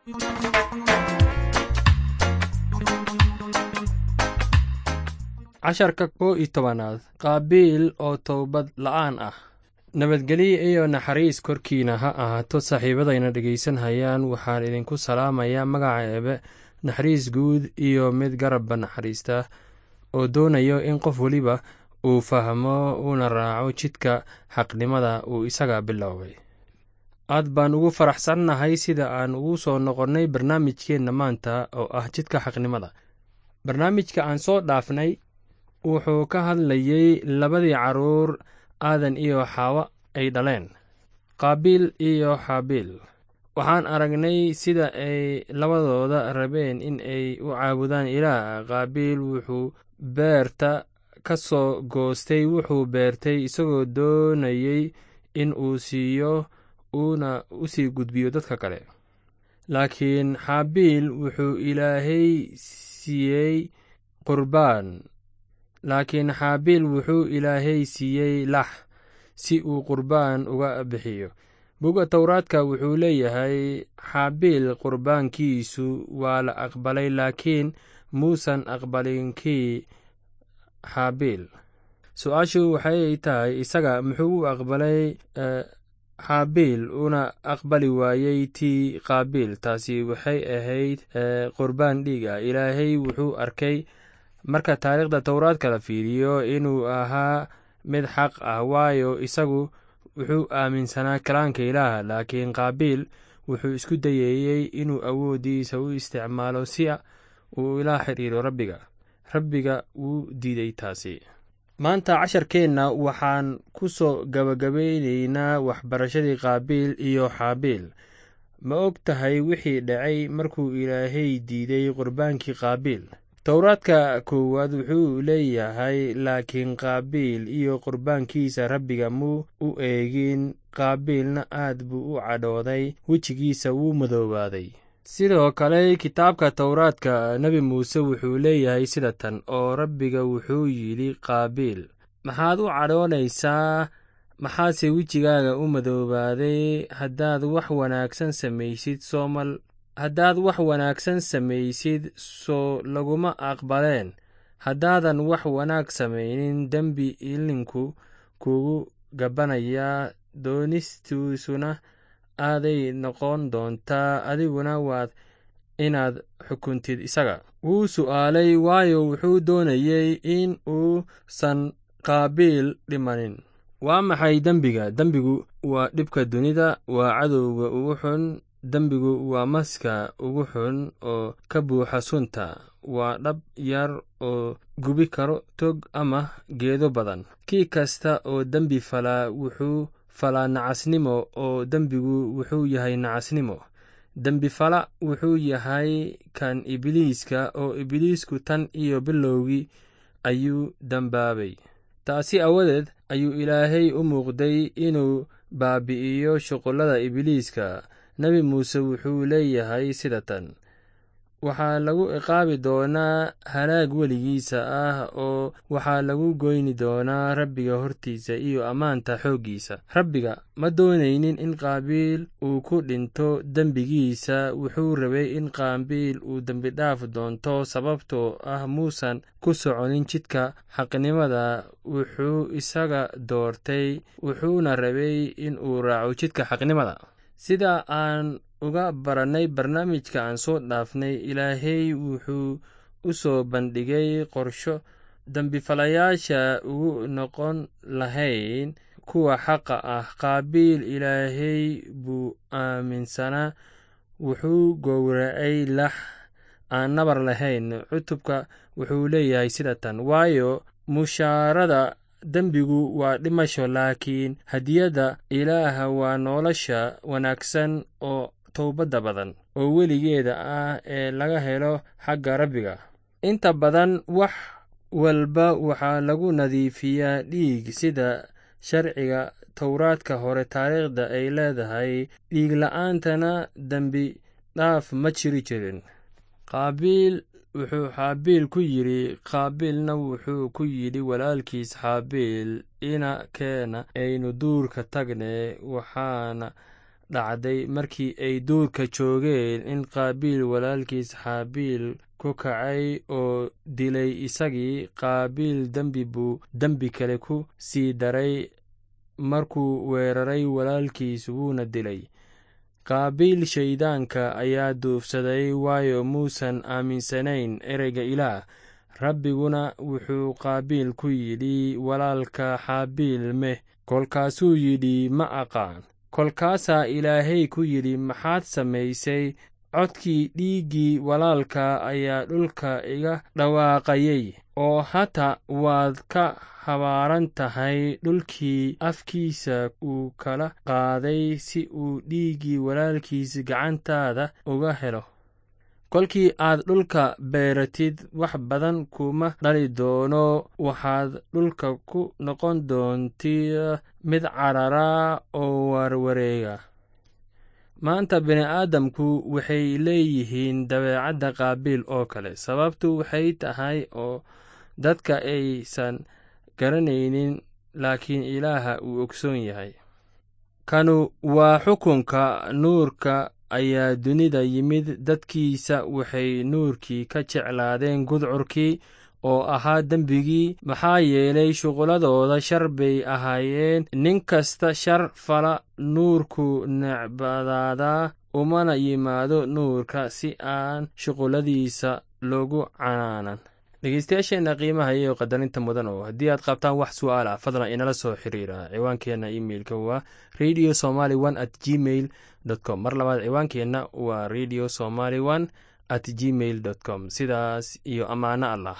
casharka kow iyo tobanaad qaabiil oo towbad la'aan ah nabadgelyo iyo naxariis korkiina ha ahaato saaxiibadayna dhegaysanhayaan waxaan idinku salaamayaa magaca eebe naxariis guud iyo mid garabba naxariista oo doonayo in qof weliba uu fahmo uuna raaco jidka xaqnimada uu isaga biloobay aad baan ugu faraxsannahay sida aan ugu soo noqonnay barnaamijkeenna maanta oo ah jidka xaqnimada barnaamijka aan soo dhaafnay wuxuu ka hadlayey labadii carruur aadan iyo xaawo ay dhaleen qaabiil iyo xaabiil waxaan aragnay sida ay labadooda rabeen in ay u caabudaan ilaah qaabiil wuxuu beerta ka soo goostay wuxuu beertay isagoo doonayey in uu siiyo uuna u sii gudbiyo dadka kale laakiin xaabiil wuxuu ilaahay siiyey qurbaan laakiin xaabiil wuxuu ilaahay siiyey lax si uu qurbaan uga bixiyo buga towraadka wuxuu leeyahay xaabiil qurbaankiisu waa la aqbalay laakiin muusan aqbalin kii xaabiil su-aashu waxay tahay isaga muxuu u aqbalay xaabiil una aqbali waayey tii qaabiil taasi waxay ahayd qurbaan dhiig ah ilaahay wuxuu arkay marka taariikhda towraadka la fiiriyo inuu ahaa mid xaq ah waayo isagu wuxuu aaminsanaa kalaanka ilaah laakiin qaabiil wuxuu isku dayayey inuu awooddiisa u isticmaalo si uu ila xidhiiro rabbiga rabbiga wuu diiday taasi maanta casharkeenna waxaan ku soo gabagabeyneynaa waxbarashadii qaabiil iyo xaabiil ma og tahay wixii dhacay markuu ilaahay diiday qurbaankii qaabiil towraadka koowaad wuxuu leeyahay laakiin qaabiil iyo qurbaankiisa rabbiga muu u eegin qaabiilna aad buu u cadhooday wejigiisa wuu madoobaaday sidoo kale kitaabka towraadka nebi muuse wuxuu leeyahay sida tan oo rabbiga wuxuu yidhi qaabiil maxaad u cadhoonaysaa maxaase wejigaaga u madoobaaday haddaad wax wanaagsan samaysid soomal haddaad wax wanaagsan samaysid soo laguma aqbaleen haddaadan wax wanaag samaynin dembi ilinku kugu gabbanayaa doonistiisuna aaday noqon doontaa adiguna waad inaad xukuntid isaga wuu su'aalay waayo wuxuu doonayey in uusan qaabiil dhimanin waa maxay dembiga dembigu waa dhibka dunida waa cadowga ugu xun dembigu waa maska ugu xun oo ka buuxa sunta waa dhab yar oo gubi karo tog ama geedo badan kii kasta oo dembi falaa wuxuu falaa nacasnimo oo dembigu wuxuu yahay nacasnimo dembifala wuxuu yahay kan ibliiska oo ibliisku tan iyo bilowgii ayuu dembaabay taasi awadeed ayuu ilaahay u muuqday inuu baabi'iyo shuqullada ibliiska nebi muuse wuxuu leeyahay sida tan waxaa lagu ciqaabi doonaa halaag weligiisa ah oo waxaa lagu goyni doonaa rabbiga hortiisa iyo ammaanta xooggiisa rabbiga ma doonaynin in qaabiil uu ku dhinto dembigiisa wuxuu rabay in qaabiil uu dembidhaaf doonto sababtoo ah muusan ku soconin jidka xaqnimada wuxuu isaga doortay wuxuuna rabay in uu raaco jidka xaqnimada sida aan uga barannay barnaamijka aan soo dhaafnay ilaahay wuxuu u soo bandhigay qorsho dembifalayaasha ugu noqon lahayn kuwa xaqa ah qaabiil ilaahay buu aaminsanaa wuxuu gowracay lax aan nabar lahayn cutubka wuxuu leeyahay sida tan waayo mushaarada dembigu waa dhimasho laakiin hadiyadda ilaaha waa nolosha wanaagsan oo towbadda badan oo weligeeda ah ee laga helo xagga rabbiga inta badan wax walba waxaa lagu nadiifiyaa dhiig sida sharciga towraadka hore taariikhda ay leedahay dhiig la-aantana dembi dhaaf ma jiri jirin qaabiil wuxuu xaabiil ku yidhi qaabiilna wuxuu ku yidhi walaalkiis xaabiil ina keena aynu duurka tagne waxaana dhacday markii ay duurka joogeen in qaabiil walaalkiis xaabiil ku kacay oo dilay isagii qaabiil dembi buu dembi kale ku sii daray markuu weeraray walaalkiis wuuna dilay qaabiil shayddaanka ayaa duufsaday waayo muusan aaminsanayn ereyga ilaah rabbiguna wuxuu qaabiil ku yidhi walaalka xaabiil meh kolkaasuu yidhi ma aqaan kolkaasaa ilaahay ku yidhi maxaad samaysay codkii dhiiggii walaalka ayaa dhulka iga dhawaaqayay oo hata waad ka habaaran tahay dhulkii afkiisa uu kala qaaday si uu dhiiggii walaalkiis gacantaada uga helo kolkii aad dhulka beeratid wax badan kuma dhali doono waxaad dhulka ku noqon doontii mid carara oo warwareega maanta bini'aadamku waxay leeyihiin dabeecadda qaabiil oo kale sababtu waxay tahay oo dadka aysan garanaynin laakiin ilaaha uu ogsoon yahay kanu waa xukunka nuurka ayaa dunida yimid dadkiisa waxay nuurkii ka jeclaadeen gudcurkii oo ahaa dembigii maxaa yeelay shuqulladooda shar bay ahaayeen nin kasta shar fala nuurku necbadaadaa umana yimaado nuurka si aan shuqulladiisa loogu canaanan dhegeystayaasheenna qiimaha iyo qadarinta mudan oo haddii aad qabtaan wax su'aal ah fadlan inala soo xiriira ciwaankeenna imeilka waa radio somaly one at gmail com mar labaad ciwaankeenna waa radio somaly one at gmail dot com sidaas iyo ammaano allah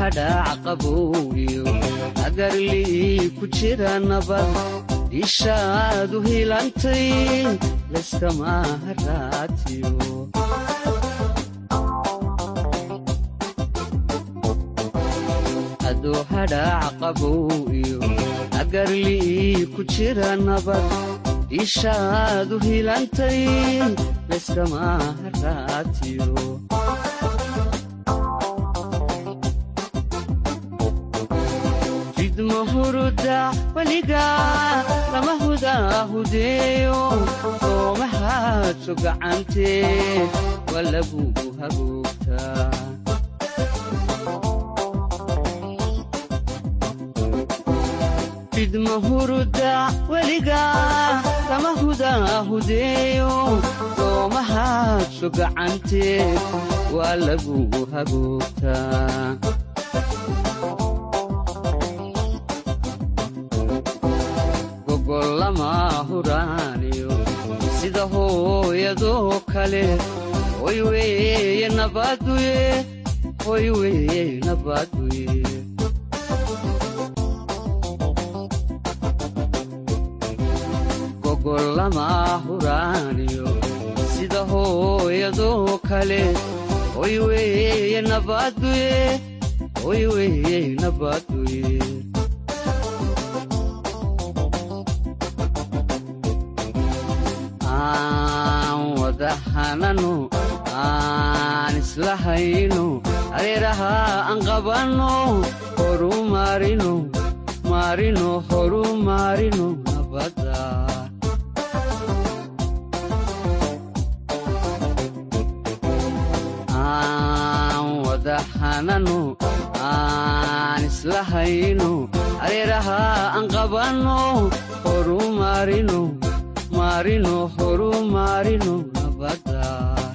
hadhaac qabow iyo agarlii ku jira nabad ishaadu hilantay layskama haraatiyo adoo hadhaac qabow iyo agarlii ku jira nabad ishaadu hilantay layskama haraatiyo fidma huruda weliga lama hudaahudeeyo soomahaadso gacantee waa lagugu hagoogtaa fidma huruda weliga lama hudaahudeeyo soomahaadso gacantee waa lagugu hagoogtaa gogollama huraaniyo sida hooyadoo kale hoy weeye nabaduye hoy weeye nabaduye gogollama huraaniyo sida hooyadoo kale hoy weeye nabaduye hoy weeye nabaduye aan wada hanano aan isla hayno areeraha aan qabanno horu maarino maarino horu maarino nabadda aan wada hanano aan isla hayno areeraha aan qabanno horu maarino maarino horu maarino nabadda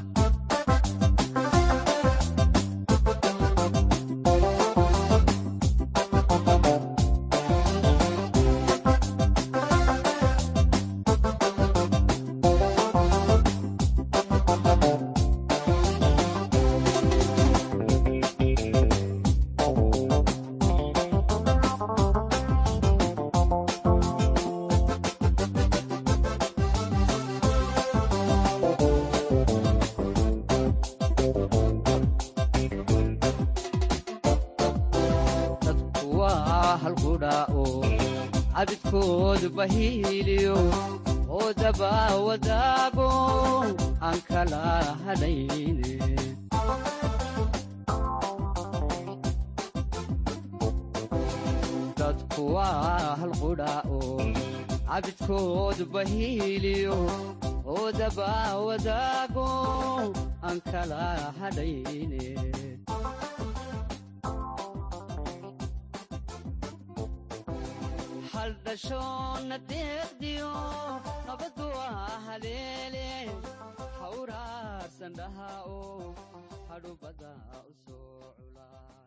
dadku waa halqudha oo cabidkoodu bahiiliyo oo daba wadaago aan kala hadhayne dadku waa halqudha oo cabidkoodu bahiiliyo oo daba wadaago aan kala hadhayne haldhashoonna deeqdiyo nabaddu waa haleele hawraarsan dhaha oo hadhubada u soo culaa